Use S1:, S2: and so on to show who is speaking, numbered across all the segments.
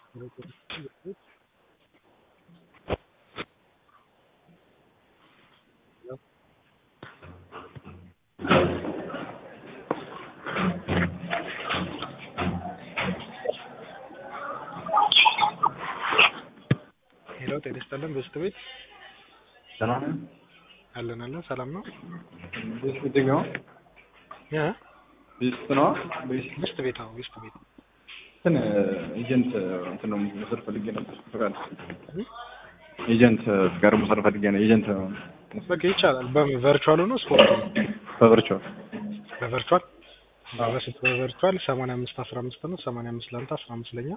S1: ሄሎ ጤና ይስጥልን በስት ቤት
S2: ሰላም ነው?
S1: አለን አለን ሰላም ነው
S2: ቤት የትኛው?
S1: እ
S2: ቤት ነው? ቤት
S1: በስት ቤት አዎ በስት ቤት
S2: እንትን ኤጀንት እንትን ነው መውሰድ ፈልጌ ነበር ፈቃድ
S1: እ?
S2: ኤጀንት ፍቃድ መውሰድ ፈልጌ ነው። ኤጀንት
S1: በቃ ይቻላል በምን ቨርቹዋል ሆኖ ስፖርት ነው
S2: በቨርቹዋል
S1: በቨርቹዋል በስት በቨርቹዋል ሰማንያ አምስት አስራ አምስት ነው ሰማንያ አምስት ለአንተ አስራ አምስት ለኛ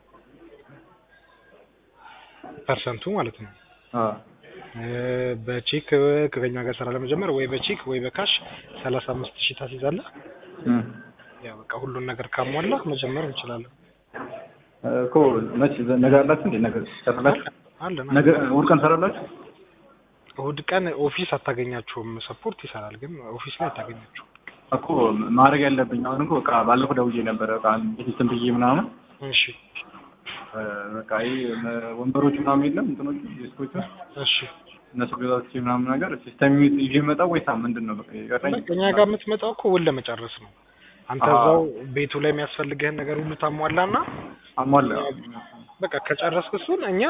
S1: ፐርሰንቱ ማለት ነው
S2: አ
S1: እ በቼክ ከኛ ጋር ስራ ለመጀመር ወይ በቼክ ወይ በካሽ ሰላሳ አምስት ሺህ ታስይዛለህ
S2: እ
S1: ያው በቃ ሁሉን ነገር ካሟላ መጀመር እንችላለን
S2: እኮ መች ነገ አላችሁ እንዴ? ነገ ሰራላችሁ?
S1: አለን
S2: ነገ እሑድ ቀን ሰራላችሁ?
S1: እሑድ ቀን ኦፊስ አታገኛቸውም ሰፖርት ይሰራል ግን ኦፊስ ላይ አታገኛቸውም
S2: እኮ ማድረግ ያለብኝ አሁን እኮ በቃ ባለፈው ደውዬ ነበረ በቃ እንትን ብዬ ምናምን
S1: እሺ
S2: እ በቃ ይሄ ወንበሮች ምናምን የለም እንትኖች ዲስኮቹ
S1: እሺ
S2: እነሱ ገዛች ምናምን ነገር ሲስተም ይዤ መጣ ወይስ ምንድን ነው? በቃ የቀረኝ
S1: በቃ እኛ ጋር የምትመጣው እኮ ውል ለመጨረስ ነው አንተ
S2: አዎ።
S1: እዛው ቤቱ ላይ የሚያስፈልግህን ነገር ሁሉ ታሟላና
S2: አሟላ
S1: በቃ ከጨረስክ እሱን እኛ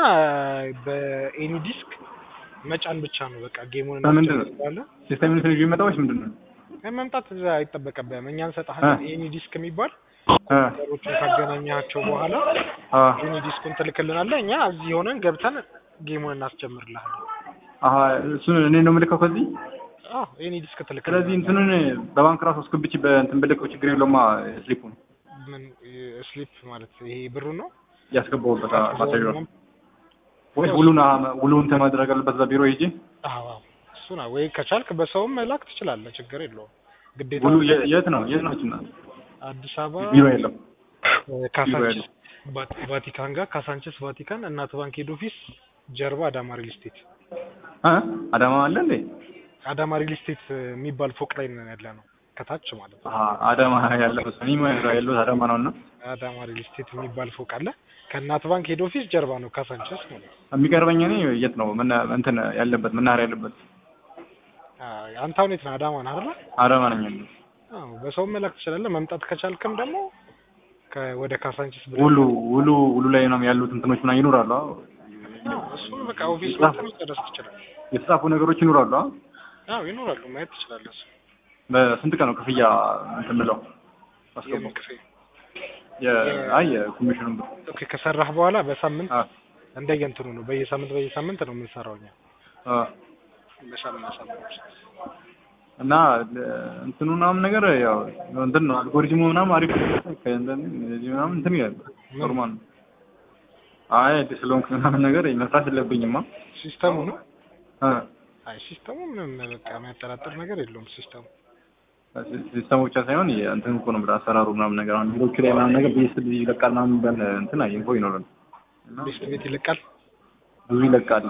S1: በኤኒ ዲስክ መጫን ብቻ ነው በቃ ጌሙን
S2: በምንድን ነው?
S1: እናስጨርሳለን
S2: ሲስተም ይዤ መጣ ወይስ ምንድን ነው?
S1: መምጣት እዛ አይጠበቅብህም እኛ እንሰጥሃለን ኤኒ ዲስክ የሚባል
S2: እ
S1: ነገሮችን ካገናኛቸው በኋላ
S2: አ
S1: ኤኒ ዲስኩን ትልክልናለህ እኛ እዚህ ሆነን ገብተን ጌሙን እናስጀምርልሃለን
S2: አሀ እሱን እኔ ነው የምልከው ከዚህ
S1: አዎ ኤኒ ዲስክ
S2: ስለዚህ
S1: ትልክልናለህ
S2: እንትኑን በባንክ ራሱ አስገብቼ በእንትን ብልከው ችግር የለውማ ስሊፑን
S1: ምን ስሊፕ ማለት ይሄ ብሩ ነው
S2: ያስገባሁበት ማሳጅ ወይስ ውሉን አ- ውሉን እንትን ማድረግ አለበት እዛ ቢሮ ሄጄ
S1: አዎ አዎ እሱ ነው ወይ ከቻልክ በሰውም መላክ ትችላለህ ችግር የለውም ግዴታ
S2: ውሉ የ- የት ነው የት ነው እና
S1: አዲስ አበባ
S2: ቢሮ የለም
S1: ካሳንችስ ቫ- ቫቲካን ጋር ካሳንችስ ቫቲካን እናት ባንክ ሄድ ኦፊስ ጀርባ አዳማ ሪል ስቴት
S2: እ አዳማ አለ እንዴ
S1: አዳማ ሪል ስቴት የሚባል ፎቅ ላይ ነን ያለ ነው ከታች ማለት ነው
S2: አሀ አዳማ ያለበት እኔ ያለሁት አዳማ ነው እና
S1: አዳማ ሪል ስቴት የሚባል ፎቅ አለ ከእናት ባንክ ሄድ ኦፊስ ጀርባ ነው ካሳንችስ ማለት ነው
S2: የሚቀርበኝ እኔ የት ነው መና- እንትን ያለበት መናኸሪያ ያለበት
S1: አዎ፣ አንተ አሁን የት ነህ አዳማ ነህ አይደል
S2: አዳማ ነኝ ያለሁት
S1: አዎ በሰውም መላክ ትችላለህ መምጣት ከቻልክም ደግሞ ከ- ወደ ካሳንችስ ብለህ
S2: ውሉ ውሉ ውሉ ላይ ነው ያሉት እንትኖች ምናምን ይኖራሉ አዎ
S1: አዎ እሱን በቃ ኦፊስ መጥተህ መጨረስ ትችላለህ
S2: የተጻፉ ነገሮች ይኖራሉ አዎ
S1: አዎ ይኖራሉ ማየት ትችላለህ እሱ
S2: በስንት ቀን ነው ክፍያ እንትን ብለው አስገባው
S1: የምን ክፍያ
S2: የ- አይ የኮሚሽኑን ብር
S1: ኦኬ ከሰራህ በኋላ በሳምንት
S2: አ
S1: እንደየእንትኑ ነው በየሳምንት በየሳምንት ነው የምንሰራው እኛ
S2: አ
S1: በሳምንት በሳምንት
S2: እና ለ- እንትኑ ምናምን ነገር ያው እንትን ነው አልጎሪዝሙ ምናምን አሪፍ ነው። ከእንትን እዚህ ምናምን እንትን ይላል ኖርማል ነው። አይ አዲስ ስለሆንኩ ምናምን ነገር መስራት የለብኝማ
S1: ሲስተሙ ነው
S2: አ
S1: አይ ሲስተሙ ምንም በቃ የሚያጠራጥር ነገር የለውም ሲስተሙ
S2: ሲስተሙ ብቻ ሳይሆን እንትን እኮ ነው ብለህ አሰራሩ ምናምን ነገር አሁን ሌሎቹ ላይ ምናምን ነገር ቤስ ይለቃል ምናምን የሚባል እንትን አይ ኢንፎ ይኖራል እና
S1: ቤስት ቤት ይለቃል
S2: ብዙ ይለቃል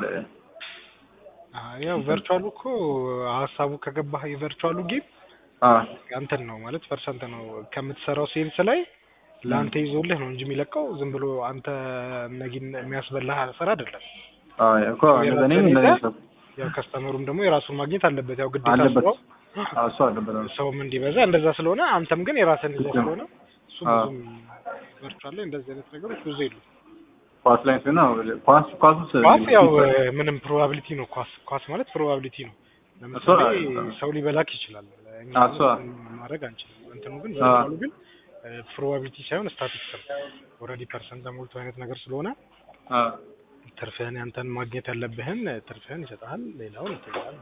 S1: አዎ ያው ቨርቹዋሉ እኮ ሀሳቡ ከገባህ የቨርቹዋሉ ጌም
S2: አ
S1: እንትን ነው ማለት ፐርሰንት ነው ከምትሰራው ሴልስ ላይ ለአንተ ይዞልህ ነው እንጂ የሚለቀው ዝም ብሎ አንተ ነጊን የሚያስበላህ ስራ አይደለም
S2: አ እኮ እኔ እንደዚህ ሰብ
S1: ያው ከስተመሩም ደግሞ የራሱን ማግኘት አለበት ያው ግዴታ
S2: አለበት
S1: ስራው
S2: አ እሱ አለበት አዎ።
S1: ሰውም እንዲበዛ እንደዛ ስለሆነ አንተም ግን የራስን ይዘህ
S2: ልክ ነው።
S1: ስለሆነ እሱ
S2: አዎ።
S1: ብዙም ቨርቹዋል ላይ እንደዚህ አይነት ነገሮች ብዙ የሉም
S2: ኳስ ላይ ሲሆን አዎ፣ ኳስ ኳሱስ
S1: ኳስ ያው ምንም ፕሮባቢሊቲ ነው ኳስ ኳስ ማለት ፕሮባቢሊቲ ነው ለምሳሌ
S2: እሱ-
S1: ሰው ሊበላክ ይችላል እኛ
S2: አዎ፣ እሱ-
S1: ምንም ማድረግ አንችልም እንትኑ ግን
S2: አዎ።
S1: ቨርቹዋሉ ግን ፕሮባቢሊቲ ሳይሆን ስታቲክስ ነው ኦልሬዲ ፐርሰንት ተሞልቶ አይነት ነገር ስለሆነ
S2: አ
S1: ትርፍህን ያንተን ማግኘት ያለብህን ትርፍህን ይሰጥሃል ሌላውን ይተኛል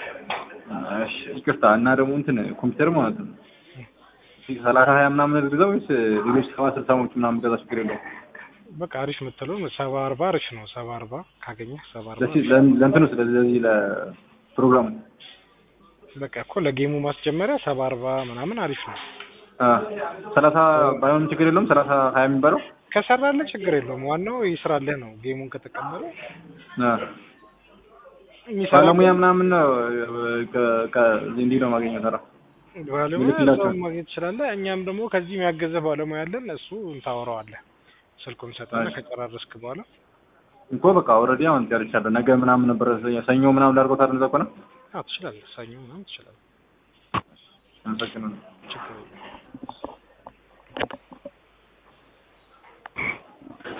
S2: እሺ ይቅርታ እና ደግሞ እንትን ኮምፒውተር ማለት ነው ሰላሳ ሀያ ምናምን ግዛው ወይስ ሌሎች ሰባ ስልሳሞች ምናምን ገዛ ችግር የለውም
S1: በቃ አሪፍ የምትለው ሰባ አርባ አሪፍ ነው ሰባ አርባ ካገኘህ ሰባ አርባ
S2: ለሲ- ለ- ለእንትኑ ስለዚህ ለፕሮግራሙ
S1: በቃ እኮ ለጌሙ ማስጀመሪያ ሰባ አርባ ምናምን አሪፍ ነው
S2: አ ሰላሳ ባይሆንም ችግር የለውም ሰላሳ ሀያ የሚባለው
S1: ከሰራልህ ችግር የለውም ዋናው ይስራልህ ነው ጌሙን ከተቀበለ
S2: አ
S1: የሚሰራ
S2: ባለሙያ ምናምን ነው ከ- ከ- እንዲህ ነው ማግኘት ሰራ
S1: ባለሙያ
S2: ይልክላቸዋል።
S1: እዛው ማግኘት ትችላለህ እኛም ደግሞ ከዚህ የሚያገዘህ ባለሙያ አለን እሱ እንታወራዋለህ ስልኩን ሰጠና
S2: እሺ።
S1: ከጨራረስክ በኋላ
S2: እኮ በቃ ኦልሬዲ አሁን ጨርሻለሁ። ነገ ምናምን ነበረ ሰኞ ምናምን ላድርገው ታድያ እዛ ከሆነ
S1: አዎ ትችላለህ። ሰኞ ምናምን ትችላለህ።
S2: አመሰግናለሁ።
S1: ችግር የለም።